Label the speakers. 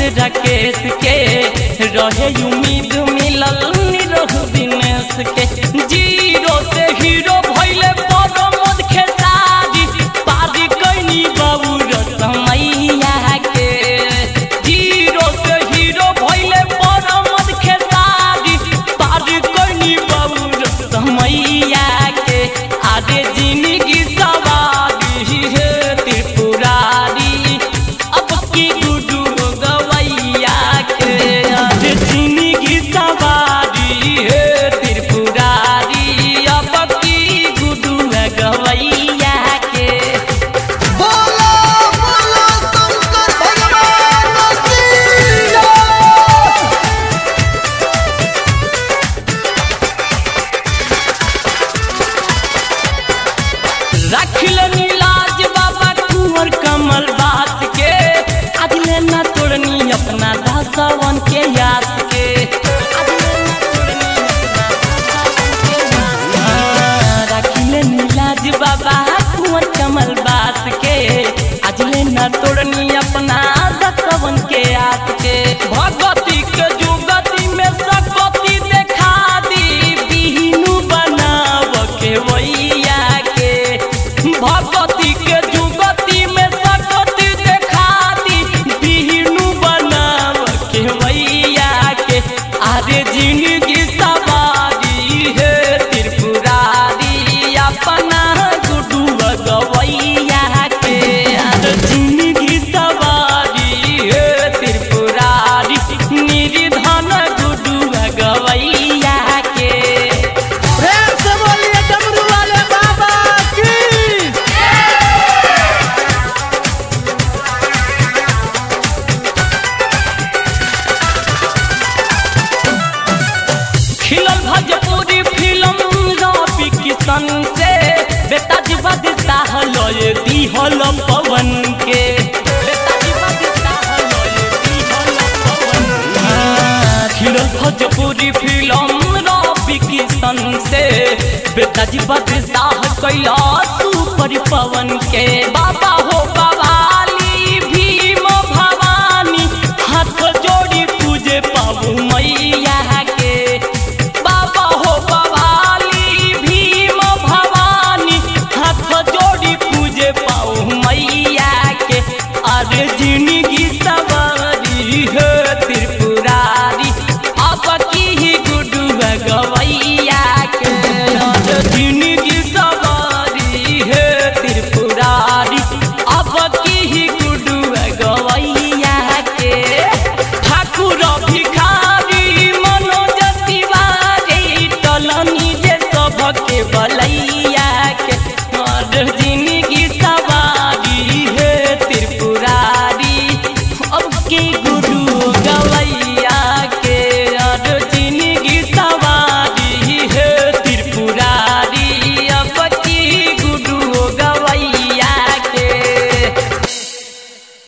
Speaker 1: राकेश के रहे उम्मीद मिलल निरहु दिनेश के जीरो से हीरो भइले परमद खेसारी पारी कैनी बाबू रसमैया के जीरो से हीरो भइले परमद खेसारी पारी कैनी बाबू रसमैया के आगे जिंदगी सवारी है त्रिपुरारी अब की गुडू गवैया के आज जिंदगी सवारी है त्रिपुरारी अब की गुडू गवैया के
Speaker 2: बोलो बोलो शंकर भगवान की जय
Speaker 1: रखल नीलाज बाबा कुंवर कमल बात के अगले न तोड़नी अपना दासवन के याद के रखल नीलाज बाबा कुंवर कमल बात के अगले न तोड़नी अपना दसवन के याद के भगवती के जुगती में सकती देखा दी बिहनु बनाव के वैया के भगवती के जुगती में सकती देखा दी बिहनु बनाव के वैया के आरे जिंदगी सवारी है त्रिपुरारी अपना गुडू गवैया के आरे जिंदगी सवारी है त्रिपुरारी निर्धन गुडू गवैया के
Speaker 2: प्रेम से बोलिए डमरू वाले बाबा की
Speaker 1: खिलल भोजपुरी फिल्म रवि किशन से बेटा जी बदता हलय दिहल पवन के बेटा जी बदता हलय दिहल पवन हाँ, खिलल भोजपुरी फिल्म रवि किशन से बेटा जी बदता कैला सुपर पवन के बाबा हो बाबा